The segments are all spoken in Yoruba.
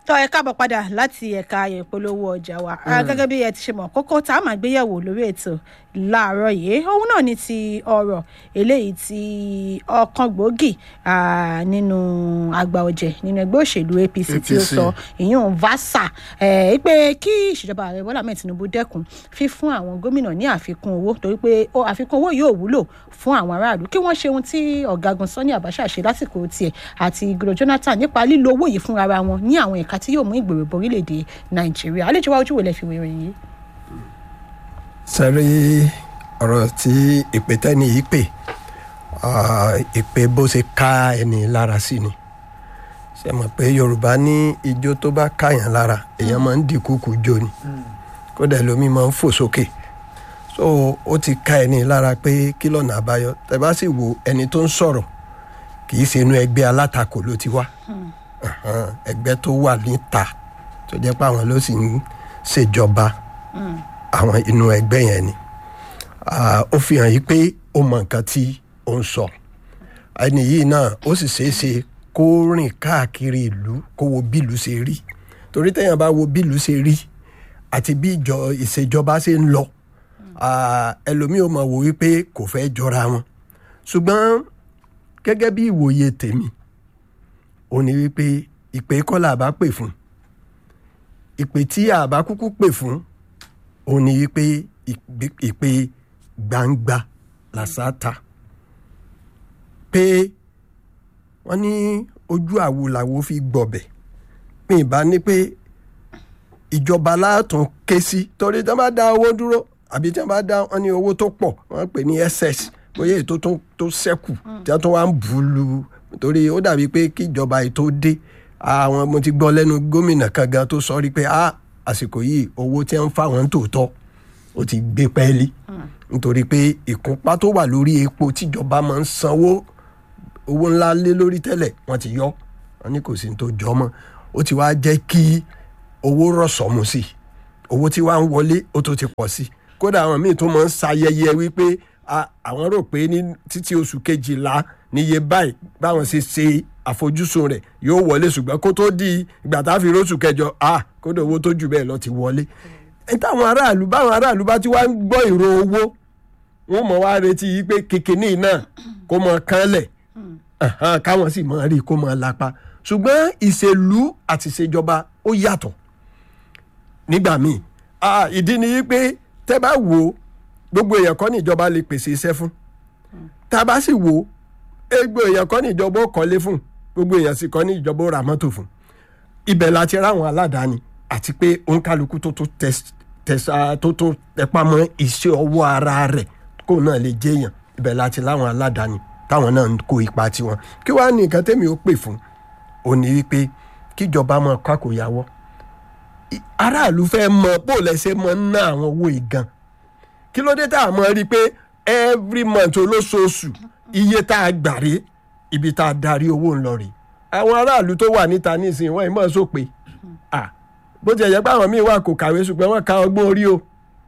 tọ́ ẹ káàbọ̀ padà láti ẹ̀ka ìpolówó ọjà wa Ah, gẹ́gẹ́ bí ẹ ti ṣe mọ̀ kókó tá a máa gbéyẹ̀wò lórí ètò láàárọ̀ yìí òun náà ni ti ọ̀rọ̀ eléyìí tí ọ̀kan gbòógì ah, nínú àgbà ọ̀jẹ̀ nínú ẹgbẹ́ òṣèlú APC tí ó APC. sọ ìyún vasa ẹ pé kí ìṣèjọba ààrẹ bọ́lá ahmed tinubu dẹ́kun fífún àwọn gómìnà ní àfikún owó torí pé ó- àfikún owó yóò wúlò fún àwọn aráàlú kí wọ́n ṣe ohun tí ọ̀gágun sani abacha ṣe lásìkò tiẹ̀ àti igoro jonathan nípa lílo owó yìí fúnra wọn ní àwọn ẹ̀ka tí yóò mú ìgbèrò bọ orílẹ̀-èdè nàìjíríà àlejò wa ojú wo lẹ fi wéèrè yìí. sẹ́rí ọ̀rọ̀ tí ìpè tẹ́ni yìí pè ah, ìpè bó ṣe ká ẹni lára sí ni ṣe mọ̀ pé yorùbá ní ijó tó bá káyàn lára èèyàn máa ń dìkúkú jó ni kódà lómi máa ń fò sókè so ó ti ká ẹni lára pé kí lọ́nà àbáyọ tẹ bá sì wo ẹni tó ń sọ̀rọ̀ kì í ṣe inú ẹgbẹ́ alátakò ló ti wá Ahan, ẹgbẹ́ tó wà níta tó jẹ́ pé àwọn ló sì ń ṣèjọba àwọn inú ẹgbẹ́ yẹn ni Ah, ó fi hàn yí pé ó mọ nǹkan tí ó ń sọ ẹni yìí náà ó sì ṣeé ṣe kó rìn káàkiri ìlú kó wo bílù ṣe rí torí téèyàn bá wo bílù ṣe rí àti bí ìjọ ìṣèjọba ṣe ń lọ ah, ẹlòmíì ó mọ̀ wò wípé kò fẹ́ jọra wọn ṣùgbọ́n gẹ́gẹ́ bí ìwòye tèmi ó ní wípé ìpè kọ́lá àbá pè fún ìpè tí àbá kúkú pè fún ó ní wípé ìpè- ìpè gbangba làṣàtà pé wọ́n ní ojú àwo làwo fi gbọ̀bẹ̀ pé ìbá ní pé ìjọba látún ké sí torí tí wọ́n bá dá owó dúró àbí tí wọ́n bá dá wọn ní owó tó pọ̀ wọ́n pè ní ss bóyá èyí tó tún tó ṣẹ́kù tí wọ́n tún wá ń bù ú lu torí ó dàbí pé kí ìjọba yìí tó dé àwọn mo ti gbọ́ lẹ́nu gómìnà kan gan tó sọ rí pé ah àsìkò yìí owó tí wọ́n ń fáwọn tòótọ́ ó ti gbé pẹ́ẹ́lí nítorí pé ìkúnpá tó wà lórí epo tíjọba máa ń sanwó owó ńlá lé lórí tẹ́lẹ̀ wọ́n ti yọ wọ́n ní kò sí ní tó jọ mọ́ ó ti wá jẹ́ kí owó rọ̀sọ̀mù sí i owó tí wàá ń wọlé ó tó ti pọ̀ sí i kódà àwọn míì tó máa ń ṣayẹyẹ wípé a- àwọn rò pé ní títí oṣù kejìlá níye báyìí báwọn ṣe ṣe àfojúsùn rẹ̀ yóò wọlé ṣùgbọ́n kó tó di ìgbà tá a fi róṣù kẹjọ a kódà owó tó jù bẹ́ẹ̀ lọ ti wọlé ẹ táwọn aráàlú báwọn aráàlú bá ti wá ń gbọ́ ìró owó wọn mọ̀ wá retí yìí pé kékeré náà kó mọ kánlẹ̀ Ahan, káwọn sì máa rí i kó máa lápá ṣùgbọ́n ìṣèlú àti ìṣèjọba ó yàtọ̀ nígbà míì Ah, ìdí ni yí pé tẹ́ bá wò ó gbogbo èèyàn kọ́ ní ìjọba lè pèsè iṣẹ́ fún tá a bá sì wò ó gbogbo èèyàn kọ́ ní ìjọba ó kọ́lé fún gbogbo èèyàn sì kọ́ ní ìjọba ó ra mọ́tò fún ibẹ̀ la ti ráwọn aládàáni àti pé òǹkálukú tó tó tẹs- tẹsà tó tó tẹpá mọ́ iṣẹ́ ọwọ́ ara rẹ̀ kó náà lè jẹ́yàn ibẹ̀ la ti láwọn aládàáni táwọn náà ń kó ipa tiwọn kí wàá ní nǹkan tẹ́mi ó pè fún òní wípé kíjọba máa kọ́ àkóyawọ́ I- aráàlú fẹ́ mọ bó lẹ́sẹ̀ mọ ń ná àwọn owó ìgan kí ló dé tá a mọ rí i pé every month olóṣooṣù iye tá a gbà rè ibi tá a darí owó ń lọ rè àwọn aráàlú tó wà níta nísìnyí wọ́n ìmọ̀ sópe Ah, bó ti yẹ pé àwọn míì wà kò kàwé ṣùgbọ́n wọ́n ka ọgbọ́n orí o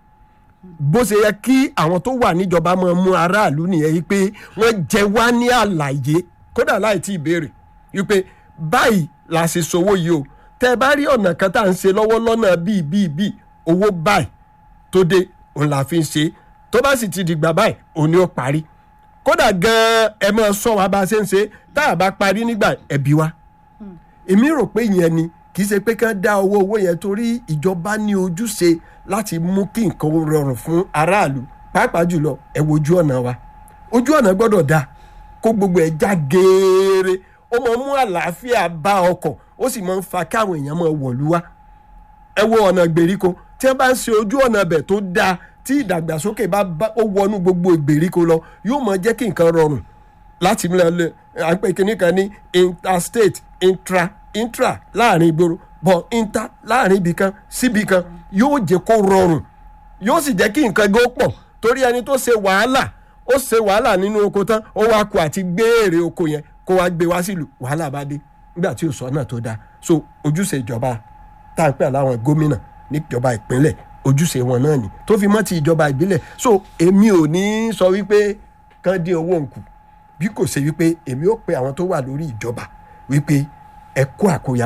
bó ṣe yẹ kí àwọn tó wà níjọba máa mú aráàlú nìyẹn yìí pé wọ́n jẹ wá ní àlàyé kódà láì tí ì béèrè wípé báyìí la ṣe sowó yìí o tẹ́ ẹ bá rí ọ̀nà kan tá à ń ṣe lọ́wọ́ lọ́nà bíi bíi bíi owó báyìí tó dé òun la fi ń ṣe tó bá sì ti dìgbà báyìí òun ni ó parí kódà gan-an ẹ máa sọ wa bá a ṣe ń ṣe tá a bá parí nígbà ẹbí wa èmi rò pé ìyẹn ni kì í ṣe pé kán dá owó owó yẹn torí ìjọba ní ojúṣe láti mú kí nǹkan rọrùn fún aráàlú pàápàá jùlọ ẹ wo ojú ọ̀nà wa ojú ọ̀nà gbọ́dọ̀ dáa kó gbogbo ẹ̀ já geere ó máa mú àlàáfíà bá ọkọ̀ ó sì máa ń fa káwọn èèyàn máa wọ̀lú wa ẹ wo ọ̀nà ìgbèríko tí wọ́n bá ń ṣe ojú ọ̀nà ibẹ̀ tó dáa tí ìdàgbàsókè bá bá- ó wọnú gbogbo ìgbèríko lọ yóò máa jẹ́ kí nǹkan rọrùn láti mú lọ à ń pè kínní kan ní interstate intra intra láàrin ìgboro bọ̀ inter láàrin ibì kan síbì kan yóò jẹ́ kó rọrùn yóò sì jẹ́ kí nǹkan gbó pọ̀ torí ẹni tó ṣe wàhálà ó ṣe wàhálà nínú oko tán ó wá kó àti gbé èrè oko yẹn kó wá gbé wá sílùú wàhálà bá dé nígbà tí ò sọ náà tó dáa so ojúṣe ìjọba tá à ń pè láwọn gómìnà níjọba ìpínlẹ̀ ojúṣe wọn náà ni tó fi mọ́ ti ìjọba ìbílẹ̀ so èmi ò ní sọ wípé kán dín owó nkù bí kò ṣe wípé èmi ò pe àwọn tó wà lórí ìjọba wípé ẹ kó àkóyawọ́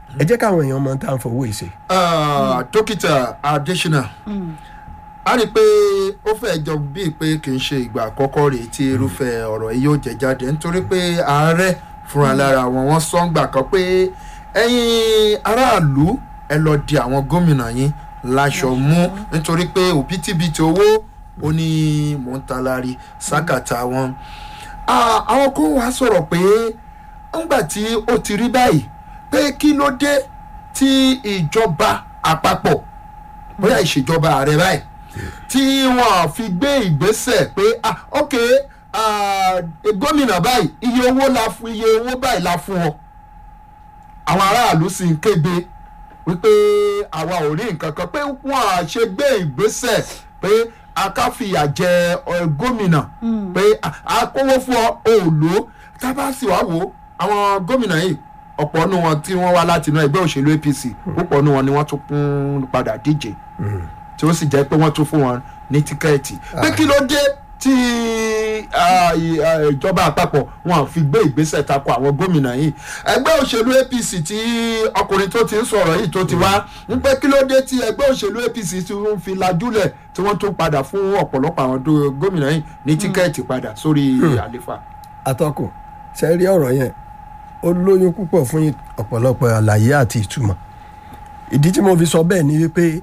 ẹ jẹ́ káwọn èèyàn mọ tá à ń fowó ìṣe. Ah, dókítà adesina a rí i pé ó fẹ́ jọ bíi pé kì í ṣe ìgbà àkọ́kọ́ rèé tí irúfẹ́ ọ̀rọ̀ yìí yóò jẹ jáde nítorí pé ààrẹ fúnra lára wọn wọ́n sọ ń gbà kan pé ẹ̀yin aráàlú ẹ lọ di àwọn gómìnà yín láṣọ mú nítorí pé òbítíbitì owó ó ní mò ń talari sákàtà wọn. Ah, àwọn kan wá sọ̀rọ̀ pé ńgbà tí ó ti rí báyìí pé kí ló dé tí ìjọba àpapọ̀ bóyá ìṣèjọba ààrẹ báyìí tí wọn fi gbé ìgbésẹ̀ pé ah ok ah, gómìnà báyìí iye owó la fún iye owó báyìí la fún ọ àwọn aráàlú sì ń kéde wípé àwa ò rí nǹkan kan pé wọn à ṣe gbé ìgbésẹ̀ pé akáfìyà jẹ ọ, gómìnà pé ah, a kówó fún ọ ò lò ó tá a bá sì wá wò ó àwọn gómìnà yìí ọ̀pọ̀ nù wọn tí wọ́n wá láti inú ẹgbẹ́ òṣèlú apc púpọ̀ nù wọn ni wọ́n tún kún padà díje tí ó sì jẹ́ pé wọ́n tún fún wọn ní tíkẹ́ẹ̀tì pé kí ló dé tí ah, i- ah, ìjọba àpapọ̀ wọn fi gbé ìgbésẹ̀ tako àwọn gómìnà yìí ẹgbẹ́ òṣèlú apc tí ọkùnrin tó ti ń sọ̀rọ̀ yìí tó ti wá ń pé kí ló dé tí ẹgbẹ́ òṣèlú apc tí wọ́n fi lajúlẹ̀ tí wọ́n tún padà fún ọ̀pọ̀lọpọ̀ àwọn dó- gómìnà yìí ní tíkẹ́ẹ̀tì padà sórí àlefa. atọ́kùn ṣe rí ọ̀rọ̀ yẹn ó lóyún púpọ̀ fún ọ̀pọ̀lọpọ̀ àlàyé àti ìtumọ̀ ìdí tí mo fi sọ bẹ́ẹ̀ ni wípé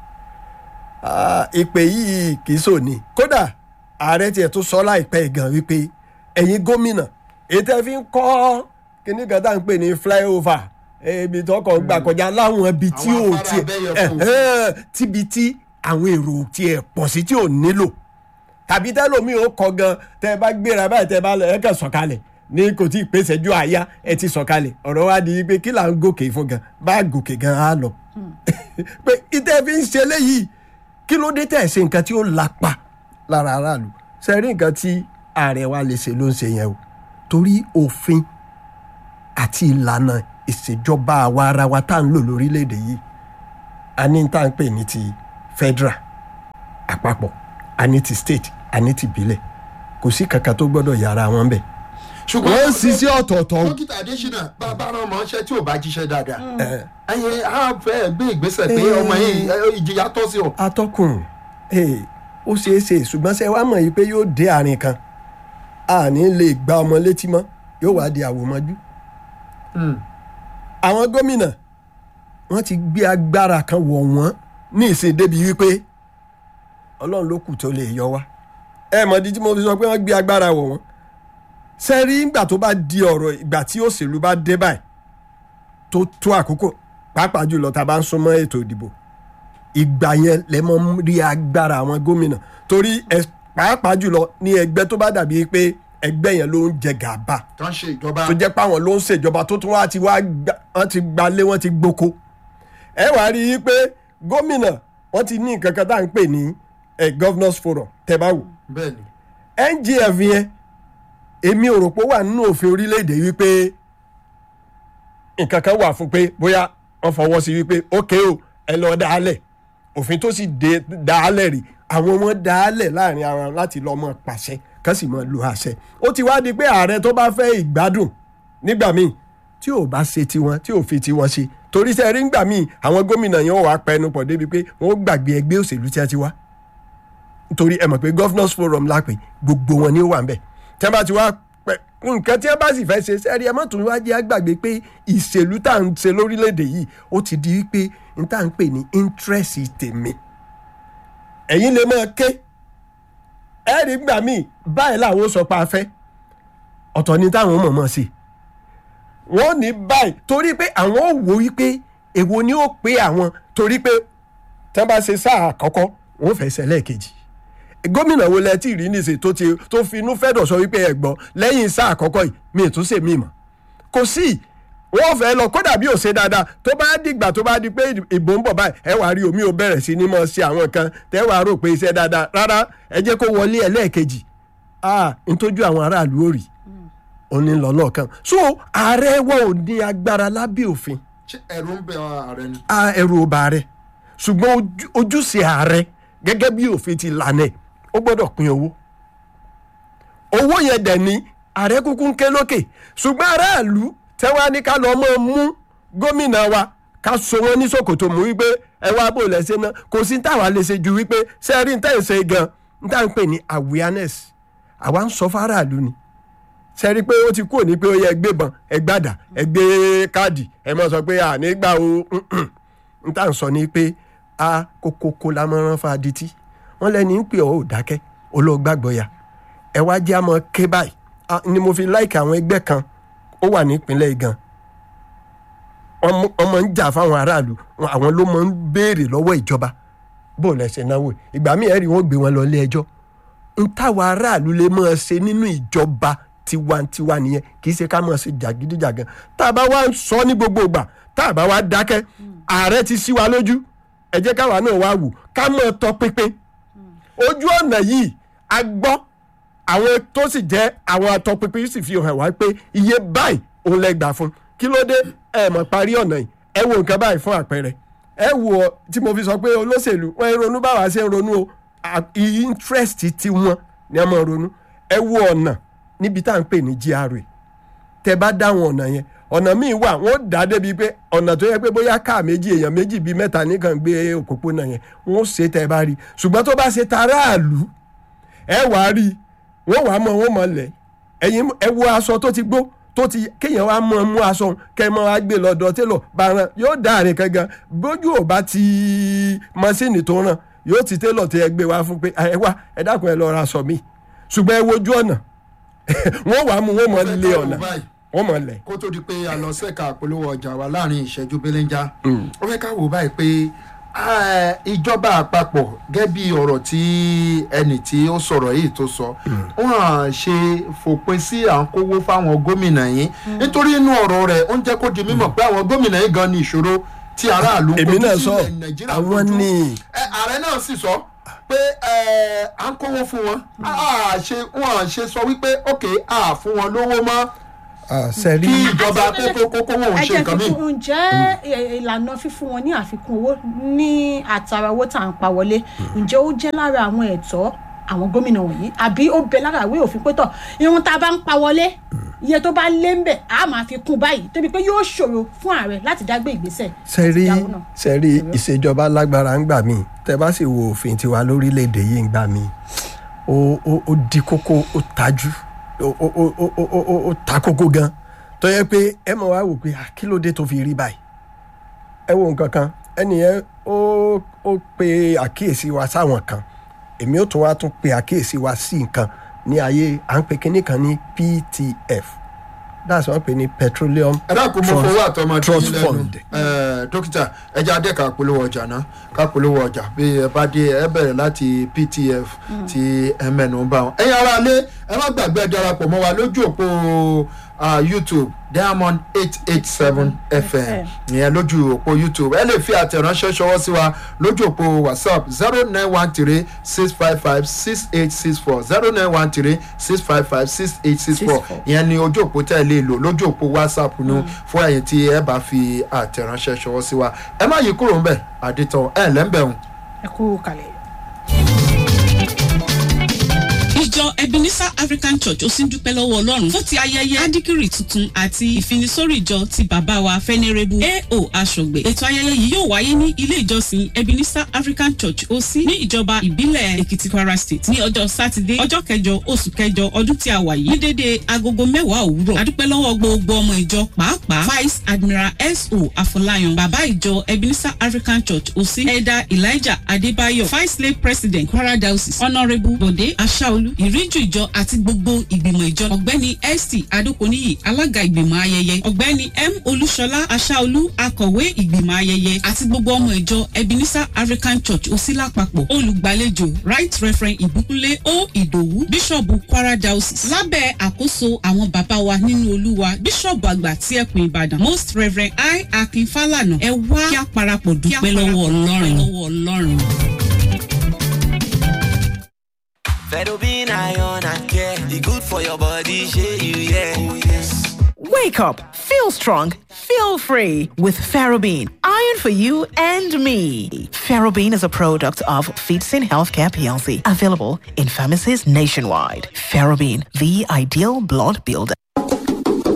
ah, ìpè yìí kì í sòní kódà ààrẹ tiẹ̀ tó sọ láìpẹ́ gan wípé ẹ̀yin gómìnà èyí tẹ́ fi ń kọ́ kíní kan tá à ń pè ní flyover ibi tọkọ̀ gbà kọjá láwọn ibi tí Àwọn ò afárá tiẹ̀ abẹ́yẹfò. ẹ̀hẹ́n, tíbi tí àwọn èrò tiẹ̀ pọ̀ sí tí ò nílò tàbí tẹ́lómi ò kọ gan tẹ́ ẹ bá gbéra báyìí tẹ́ ẹ bá lọ ẹ kàn sọ̀kalẹ̀ ní kò tí ì pèsè ju àyà ẹ ti sọ̀kalẹ̀ ọ̀rọ̀ wa di pé kí là ń gòkè fún gan bá gòkè gan á lọ. pé ìtẹ́ fi ń ṣe léyìí kí ló dé tẹ̀ ṣe nǹkan tí ó lapa lára aráàlú ṣe rí nǹkan tí ààrẹ wa lè ṣe ló ń ṣe yẹn o torí òfin àti ìlànà ìṣèjọba àwa ara wa tá à ń lò lórílẹ̀‐èdè yìí a ní tá à ń pè ní ti federal àpapọ̀ a ní ti state a ní ti ìbílẹ̀ kò sí kankan tó gbọ́dọ̀ yára wọn bẹ̀. ṣùgbọ́n wọ́n ń ṣiṣẹ́ ọ̀tọ̀ọ̀tọ̀ o. dókítà adésínà bàbá rán ọmọ ṣẹ́ tí ò bá jíṣẹ́ dáadáa ẹyin á fẹ́ gbé ìgbésẹ̀ pé Eh. ọmọ yìí ẹ, ìjìyà tọ́ sí ọ. atọ́kùn ee, ó ṣeé ṣe ṣùgbọ́n ṣe wá mọ̀ yìí pé yóò dé àárín kan a ní lè gba ọmọ létí mọ́ yóò wá di àwòmọ́jú. àwọn gómìnà wọ́n ti gbé agbára kan wọ̀ wọ́n ní ìsìn débi wípé ọlọ́run ló kù tó lè yọ wá. ẹ mọ̀ di tí mo fi sọ pé wọ́n gbé agbára wọ̀ wọ́n. sẹ́rí ìgbà tó bá di ọ̀rọ̀ ìgbà tí òṣèlú bá dé báyìí tó tó àkókò pàápàá jùlọ tá a bá ń súnmọ́ ètò ìdìbò ìgbà yẹn lẹ mọ rí agbára àwọn gómìnà torí ẹ pàápàá jùlọ ní ẹgbẹ́ tó bá dàbí pé ẹgbẹ́ yẹn ló ń jẹ gàba tó ń ṣe ìjọba tó jẹ́ páwọn ló ń ṣèjọba tó tún wá ti wá gbà- wọ́n ti gbalé wọ́n ti gboko ẹ wá rí i pé gómìnà wọ́n ti ní nǹkan kan tá à ń pè ní eh, governors forum tẹ́ bá wò bẹ́ẹ̀ ni ngf yẹn èmi ò rò pé ó wà nínú òfin orílẹ̀-èdè wípé nǹkan kan wà fún pé bóyá wọ́n fọwọ́ sí wípé ókè o ẹ lọ dálẹ̀ òfin tó sì dé dálẹ̀ rí àwọn wọn dálẹ̀ láàrin ara wọn láti lọ́ọ́ mọ̀ pàṣẹ kán sì mọ̀ lo àṣẹ ó ti wá di pé ààrẹ tó bá fẹ́ ìgbádùn nígbà míì tí ò bá ṣe tiwọn tí ò fi tiwọn ṣe torí sẹ́ rí nígbà míì àwọn gómìnà yẹn wọ́n wá pẹnu pọ̀ débi pé wọ́n gbàgbé ẹgbẹ́ òṣèlú tí wọ́n ti wá nítorí ẹ mọ̀ pé governors forum lápè gbogbo wọn ni ó wà ń bẹ̀ tí wọ́n bá ti wá pẹ́ nǹkan tí wọ́n bá sì fẹ́ ṣe sẹ́rí ẹ má tún wá jẹ́ àgbàgbé pé ìṣèlú tá à ń ṣe lórílẹ̀‐èdè yìí ó ti di wípé n tá à ń pè ní interest tèmi ẹ̀yin lè máa ké ẹ rí gbà míì báyìí làwọn ó sọ pé a fẹ́ ọ̀tọ̀ ni táwọn mọ̀ mọ̀ sí wọ́n ní báyìí torí pé àwọn ò wò wípé èwo ni ó pé àwọn torí pé tí wọ́n bá ṣe sáà àkọ́kọ́ wọ́n fẹ́ ṣe lẹ́ẹ̀kejì gómìnà wo lẹ tí rí níṣe tó ti tó fi inú fẹ́ dọ̀ sọ wípé ẹ gbọ́ lẹ́yìn sáà àkọ́kọ́ yìí mi ì tún ṣe mí mọ́ kò sí wọ́n fẹ́ lọ kódà bí ò ṣe dáadáa tó bá dìgbà tó bá di pé ìbò ń bọ̀ báyìí ẹ wàá rí omi ò bẹ̀rẹ̀ sí ní mọ̀ ṣe àwọn nǹkan tẹ́ wàá rò pé iṣẹ́ dáadáa rárá ẹ jẹ́ kó wọlé ẹlẹ́ẹ̀kejì ah ntójú àwọn aráàlú ò rí òní lọ lọ́ọ̀kan so ààrẹ wọn ò ní agbára lábẹ́ òfin ṣé ẹ̀rù ń bẹ ààrẹ ni. a ẹrù ọba rẹ ṣùgbọ́n ojú- ojúṣe ààrẹ gẹ́gẹ́ bí òfin ti lànà ẹ̀ ó gbọ́dọ̀ pín owó owó yẹn dẹ̀ ní ààrẹ kúkú ń ké lókè ṣùgbọ́n aráàlú tẹ́wọ́n á ní ká lọ́ọ́ mọ́ mú gómìnà wa ká so wọn ní ṣòkòtò mú wípé ẹ wá bò lẹ́sẹ̀ náà kò sí táwa lè ṣe ju wípé sẹ́ẹ̀rì ń tẹ̀ ń ṣe gan ń tà ń pè ní awareness àwa ń sọ fáráàlú ni sẹ́rí pé ó ti kúrò ní pé ó yẹ gbébọn ẹ gbàdà ẹ gbé káàdì ẹ mọ̀ sọ pé à nígbà o n tà ń sọ ni pé a kókókó la mọ̀ rán fa adití wọ́n lẹ́ni ń pè ọ́ ò dákẹ́ olóògbàgbọ́ ya ẹ wá jẹ́ àmọ́ ké báyìí Ah, ni mo fi láìka àwọn ẹgbẹ́ kan ó wà nípínlẹ̀ gan ọmọ ń jà fáwọn aráàlú wọn- àwọn ló máa ń béèrè lọ́wọ́ ìjọba bó lẹ́sẹ̀ náwó ìgbà míì ẹ̀rí wọn gbé wọn lọ ilé ẹjọ́ n táwa aráàlú lè máa ṣe nínú ìjọba tiwantiwa nìyẹn kì í ṣe ká máa ṣe jàgídíjàgan tá a bá wá ń sọ ní gbogbo ìgbà tá a bá wá dákẹ́ ààrẹ ti sí wa lójú ẹ jẹ́ káwa náà wá wù ká máa tọpinpin ojú ọ̀nà yìí a gbọ́ àwọn tó sì jẹ́ àwọn atọpinpin sì fi hàn wá pé iye báyìí òun lẹ gbà fún kí ló dé ẹ mọ̀ parí ọ̀nà yìí ẹ wo nǹkan báyìí fún àpẹẹrẹ ẹ wo ọ tí mo fi sọ pé olóṣèlú wọn ń ronú báwa ṣe ń ronú o à- interest ti wọn ni a máa ronú ẹ wo ọ̀nà níbi tá à ń pè ní GRA tẹ bá dáwọn ọ̀nà yẹn ọ̀nà míì wà wọ́n dá débi pé ọ̀nà tó yẹ pé bóyá káà méjì èèyàn méjì bíi mẹ́ta nìkan gbé òpópónà yẹn wọ́n ṣe tẹ bá rí ṣùgbọ́n tó bá ṣe taráàlú ẹ wàá rí wọ́n wàá mọ wọ́n mọ lẹ̀ ẹ̀yin ẹ wo aṣọ tó ti gbó tó ti kéèyàn wá mọ mú aṣọ kẹ mọ wá gbé lọ́dọ̀ télọ̀ bàrán yóò dá àrè kankan bójú ò bá ti mọ́ṣíìnì tó ràn yóò ti télọ̀ tí ẹ gbé wá fún pé ẹ wá ẹ dákun ẹ lọ ra aṣọ mi ṣùgbọ́n ẹ wojú ọ̀nà wọ́n wàá mú wọ́n mọ Mo fẹ́ lé ká wo ọ̀nà báyìí. wọ́n mọ lẹ̀. kó tó di pé a lọ sẹ́ka àpolówó ọjà wa láàrin ìṣẹ́jú belenja ó fẹ́ ká wò báyìí pé ah, ìjọba àpapọ̀ gẹ́gẹ́ bí ọ̀rọ̀ tí ẹnì tí ó sọ̀rọ̀ yìí tó sọ wọ́n á ṣe fòpin sí à ń kówó fáwọn gómìnà yìí nítorí inú ọ̀rọ̀ rẹ̀ ó ń jẹ́ kó di mímọ̀ pé àwọn gómìnà yìí gan ni ìṣòro tí aráàlú ń èmi kojú náà sí sọ ilẹ̀ Nàìjíríà àwọn kojú. ní Ẹ, ààrẹ náà sì sọ pé ẹ, à ń kówó fún wọn à ṣe wọn ṣe sọ wípé ok à fún wọn lówó mọ́ sẹ́rí kí ìjọba kókó kókó wọn ò ẹ ṣe jẹ́ nǹkan míì. fífún ǹjẹ́ ẹ- ìlànà fífún wọn ní àfikún owó ní àtàrà owó tá à ń pa wọlé ǹjẹ́ ó jẹ́ lára àwọn ẹ̀tọ́ àwọn gómìnà wọ̀nyí àbí ó bẹ lára ìwé òfin pétọ̀ irun tá a bá ń pa wọlé iye tó bá lé ń bẹ̀ á máa fi kún báyìí tóbi pé yóò ṣòro fún ààrẹ láti dágbé ìgbésẹ̀ sẹ́rí láti dáwó náà. sẹ́rí ìṣèjọba lágbára ń gbà mí tẹ́ bá sì wo òfin tiwa lórílẹ̀‐èdè yìí ń gbà mí ó ó ó di kókó ó tajú ó ó ó ó ó ó ó ta kókó gan tó yẹ pé ẹ mọ̀ wá wò pé ah, kí ló dé tó fi rí báyìí ẹ wo nǹkan kan ẹnìyẹn ó ó pe àkíyèsí wa sáwọn kan èmi ó tún wá tún pe àkíyèsí wa sí nǹkan ní ayé à ń pe kinní kan ní PTF that's wọ́n pè ní petroleum ẹ dákun mo Trust- fowó àtọmọdé Trust yín lẹ́nu Fund. Ẹ, dókítà ẹja adé ká polówó ọjà náà ká polówó ọjà bí ẹ bá dé ẹ bẹ̀rẹ̀ láti ptf tí ẹ mẹ́nu bá wọn. ẹ̀yin ará ilé ẹ má gbàgbé ẹ darapọ̀ mọ́ wa lójú òpó ah, youtube diamond eight eight seven fm ìyẹn lójú òpó youtube ẹ lè fi àtẹ̀ránṣẹ́ ṣọwọ́ sí wa lójú òpó whatsapp zero nine one three six five five six eight six four zero nine one three six five five six eight six four ìyẹn ni ojú òpó tẹ́ ẹ lè lò lójú òpó whatsapp nu fún ẹ̀yin tí ẹ bá fi àtẹ̀ránṣẹ́ ṣọwọ́ sí wa ẹ má yí kúrò ńbẹ̀ àdìtàn ẹ̀ lẹ́ńbẹ̀rún. ẹ kú kalẹ̀. ìjọ ebenezer african church ó sì ń dúpẹ́ lọ́wọ́ ọlọ́run fún ti ayẹyẹ adikiri tuntun àti ìfinisórí ìjọ ti bàbá wa fẹ́nẹ́rẹ́bù ao aṣọ̀gbẹ̀ ètò ayẹyẹ yìí yóò wáyé ní ilé ìjọsìn ebenezer african church ó sí ní ìjọba ìbílẹ̀ èkìtì kwara state ní ọjọ́ sátidé ọjọ́ kẹjọ oṣù kẹjọ ọdún tí a wà yìí ní dédé agogo mẹ́wàá òwúrọ̀ adúpẹ́ lọ́wọ́ gbogbo ọmọ ìjọ pàápàá vice admiral so afọláyan bàbá ìjọ ebenezer african church ó sí elder elijah adébáyọ̀ vice lay president kwara diocese honourable bode aṣáolú ìríjú ìjọ àti gbogbo ìgbìmọ̀ ìjọ ọ̀gbẹ́ni st adokoniyi alága ìgbìmọ̀ ayẹyẹ ọ̀gbẹ́ni m olúṣọlá aṣáolú akọ̀wé ìgbìmọ̀ ayẹyẹ àti gbogbo ọmọ ìjọ ebenezer african church òsì lápapọ̀ olùgbàlejò right reverend ìbúkúnlé o ìdòwú bíṣọ̀bù kwara diocese lábẹ́ àkóso àwọn bàbá wa nínú olúwa bíṣọ̀bù àgbà tí ẹkùn ìbàdàn most reverend i akin falana ẹ wá kí a parapọ̀ dúpẹ́ lọ́wọ́ ọlọ́run. Fedobin iron and care, e good for your body, shey you yeah. Oh yes. Wake up, feel strong, feel free with Ferrobin. Iron for you and me. Ferrobin is a product of Feedsin Healthcare PLC, available in pharmacies nationwide. Ferrobin, the ideal blood builder.